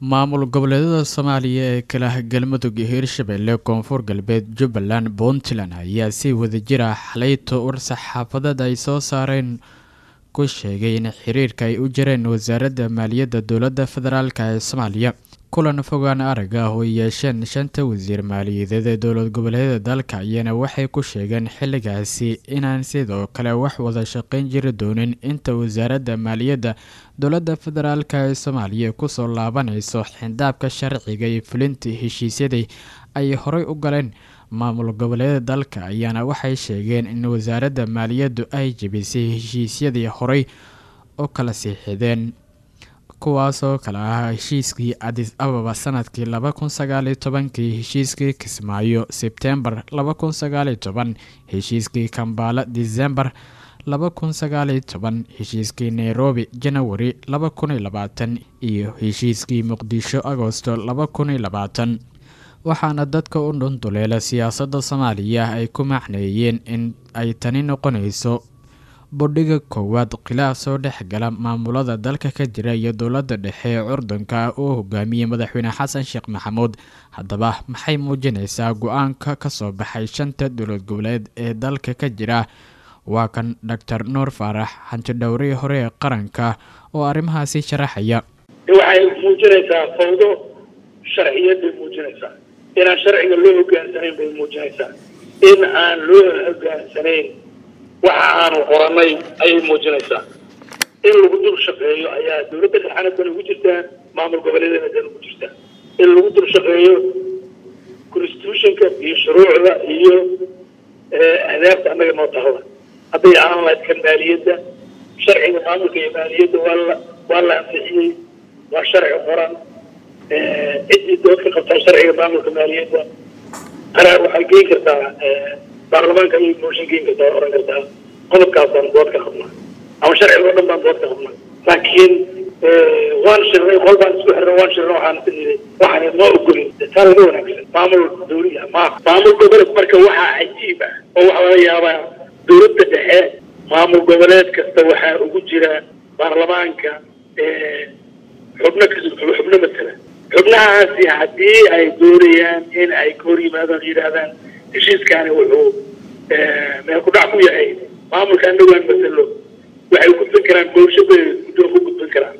maamul goboleedyada soomaaliya ee kala galmudug iyo hirshabelle koonfur galbeed jubbaland puntland ayaa si wadajir ah xalayto war saxaafadeed ay soo saareen ku sheegay in xiriirka ay u jireen wasaaradda maaliyadda dowladda federaalk ee soomaaliya kulan fogaan arag ah oo yeesheen shanta wasiir maaliyadeed ee dowlad goboleedyada dalka ayana waxay ku sheegeen xilligaasi inaan sidoo kale wax wada shaqeyn jiri doonin inta wasaaradda maaliyadda dowladda federaalk ee soomaaliya kusoo laabanayso xindaabka sharciga iyo fulinta heshiisyadii ay horey u galeen maamul goboleedyada dalka ayaana waxay sheegeen in wasaaradda maaliyaddu ay jebisay heshiisyadii horey u kala siixideen kuwaasoo kale ah heshiiskii adis ababa sanadkii laba kun sagaaliyo tobankii heshiiskii kismaayo sebtembar laba kun sagaaliyo toban heshiiskii kambaala disembar laba kun sagaaliyo toban heshiiskii nairobi janawari laba kun iyo labaatan iyo heshiiskii muqdisho agosto laba kun iyo labaatan waxaana dadka u dhunduleela siyaasadda soomaaliya ay ku macneeyeen in ay tani noqonayso bodhiga koowaad khilaaf soo dhex gala maamulada dalka ka jira iyo dowladda dhexe ee curdanka uu hogaamiyey madaxweyne xasan sheekh maxamuud haddaba maxay muujinaysaa go-aanka ka soo baxay shanta dowlad goboleed ee dalka ka jira waa kan doctor nuur faarax hantidhowrihii hore ee qaranka oo arrimahaasi sharaxaya waxay muujinaysaa fawdo sharciyad bay muujinaysaa inaan sharciga loo hogaansanayn bay muujinaysaa in aan loo hogaansanayn waxa aanu qoranay ayay muujinaysaa in lagu dul shaqeeyo ayaa dowladda dhexana dan ugu jirtaa maamul goboleedana dan ugu jirtaa in lagu dul shaqeeyo constitutionka iyo shuruucda iyo ahdaafta annaga noo tahda hadday ahaan lahayd kan maaliyadda sharciga maamulka iyo maaliyadda waa la waa la ansixiyey waa sharci qoran ciddii dood ka qabtaa sharciga maamulka maaliyadda qaraar waxay geyn kartaa baarlamaanka ayay mooshin geyn kartaa oo oran kartaa qodobkaasaan dood ka qabnaa ama sharciga oo dhan baan dood ka qabnaa laakiin waan shirnay qol baan isku xirnay waan shirnay waxaan isniday waxaan ma ogolin taa laga wanaagsan maamul dawliya ma maamul goboleed marka waxaa cajiib ah oo waxaa laga yaabaa dowladda dhexe maamul goboleed kasta waxaa ugu jira baarlamaanka xubno xubno matala xubnahaasi haddii ay doonayaan in ay ka hor yimaadaan yidhaahdaan heshiiskaani wuxuu meel ku dhac ku yahay maamulka annagaan masalo waxay gudbin karaan boolsho bay guddoon ku gudbin karaan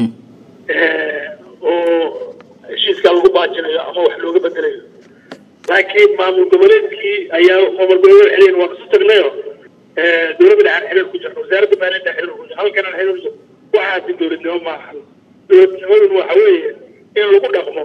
oo heshiiskaa lagu baajinayo ama wax looga bedelayo laakiin maamul goboleedkii ayaa maamul goboleed xiliyan waan isu tagnayo dowladda dhexaan xiriir ku jirno wasaaradda maaliyadda xiriir ku jirno halkanaan xiriir ku jirno waxaasi dowladnimo maaha dowladnimadun waxa weeye in lagu dhaqmo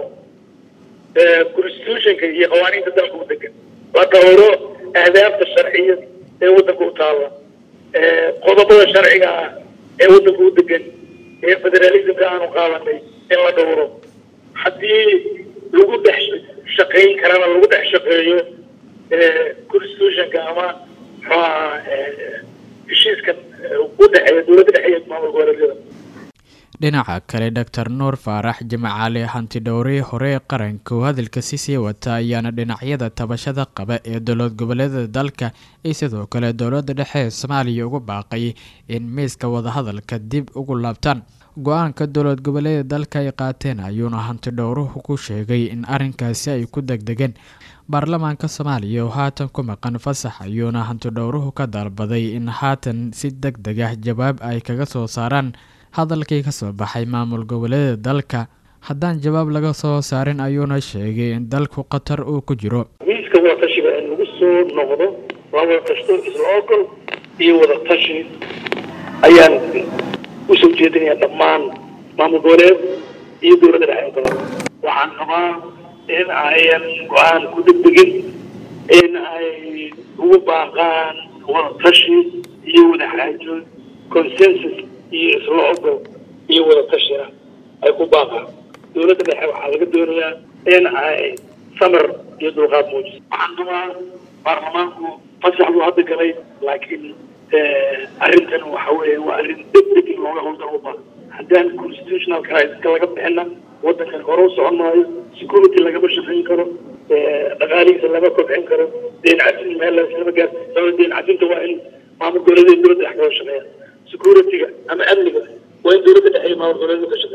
constitutionka iyo qawaaniinta dalka u degan la dhowro ahdaafta sharciya ee waddanka u taalla qodobada sharciga ah ee waddanka u degan ee federalismka aanu qaadanay in la dhowro haddii lagu dhex shaqayn karana lagu dhex shaqeeyo constitutionka ama muxuaha heshiiska u dhexeeya dowladda dhexeeya maamul goboleedyada dhinaca kale doctor nuur faarax jimcaale hantidhowrihii hore ee qaranka oo hadalka si sii wata ayaana dhinacyada tabashada qaba ee dowlad goboleedada dalka iyo sidoo kale dowladda dhexe ee soomaaliya ugu baaqay in miiska wadahadalka dib ugu laabtaan go-aanka dowlad goboleeda dalka ay qaateen ayuuna hantidhowruhu ku sheegay in arrinkaasi ay ku degdegeen baarlamaanka soomaaliya oo haatan ku maqan fasax ayuuna hantidhowruhu ka dalbaday in haatan si deg deg ah jawaab ay kaga soo saaraan hadalkii ka soo baxay maamul goboleeda dalka haddaan jawaab laga soo saarin ayuuna sheegay in dalku khatar uu ku jiro miiska wadatashiga in lagu soo noqdo la wada tashto isla ogol iyo wada tashi ayaan usoo jeedinaya dhammaan maamul goboleed iyo dowladda dhexe waxaan rabaa in ayan go-aan ku degdegin in ay ugu baaqaan wada tashi iyo wada xaajo consensus iyo isla ogol iyo wada tashina ay ku baaqaan dowladda dhexe waxaa laga doonayaa in ay samar iyo dulqaad muujiso waxaan rabaa baarlamaanku fasax buu hadda galay laakiin arrintan waxa weeye waa arrin degdeg in looga howlgal u baahan haddaan constitutional crisis-ka laga bixina waddankan hore u socon maayo security lagama shaqayn karo dhaqaalihiisa lama kobcin karo deen casin meel lama gaar sabab deen casinta waa in maamul goboleedyada dowladda dhex kaga shaqeeya security-ga ama amniga waa in dowladda dhexe iyo maamul goboleedyadu ka shaqeeya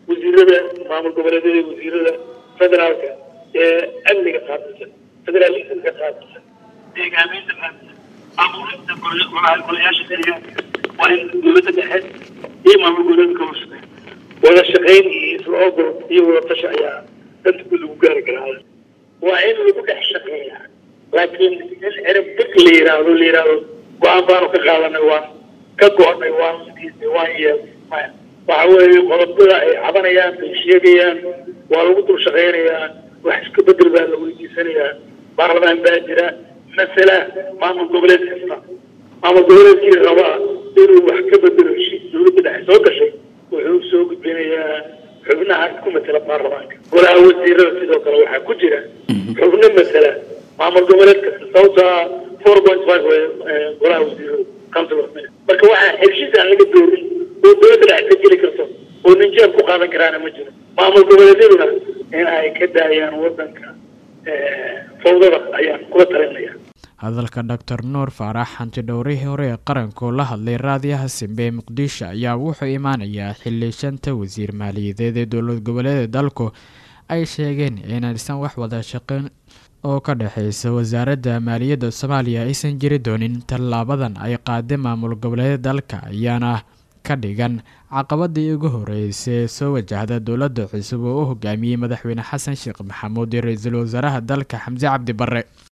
wasiirada maamul goboleedyada wasiirada federaalka ee amniga qaabilsan federaalismka qaabilsan deegaameynta qaabilsan abuurista golayaasha deegaanka waa in dowladda dhexe iyo maamul goboleedka kala shaqeeya wada shaqayn iyo isla ogol iyo wada tashi ayaa danta ku lagu gaari karaa waa in lagu dhex shaqeeya laakiin in cirib deg la yiraahdo la yiraahdo go-aan baanu ka qaadanay waan ka go-nay waan sidiisay waan yeelnay maya waxa weeye qodobada ay cabanayaan bay sheegayaan waa lagu dul shaqaynayaa wax iska bedel baa la weydiisanayaa baarlamaan baa jira masala maamul goboleed kasta maamul goboleedkii rabaa inuu wax ka bedelo heshiis dowladda dhexe soo gashay wuxuu soo gudbinayaa xubnaha ku matela baarlamaanka golaha wasiirada sidoo kale waxaa ku jira xubno matela maamul goboleed kasta sababtaa four point five golaha wasiirada council of ministers marka waxaa heshiis aan laga doorin oo dowladda dhexe ka geli karto oo ninjeer ku qaadan karaana ma jiro maamul goboleedyaduna in ay ka daayaan wadanka fawdada ayaan kula talinaya hadalka doctor nuur faarax hantidhowrihii hore ee qaranku la hadlay raadiyaha simbe ee muqdisho ayaa wuxuu imaanayaa xili shanta wasiir maaliyadeed ee dowlad goboleeda dalku ay sheegeen inaysan wax wada shaqeyn oo ka dhexeysa wasaaradda maaliyadda soomaaliya aysan jiri doonin tallaabadan ay qaaday maamul goboleeda dalka ayaana ka dhigan caqabadii ugu horeysay ee soo wajahda dowladda cusub oo u hogaamiyey madaxweyne xasan sheekh maxamuud iyo ra-iisul wasaaraha dalka xamse cabdi barre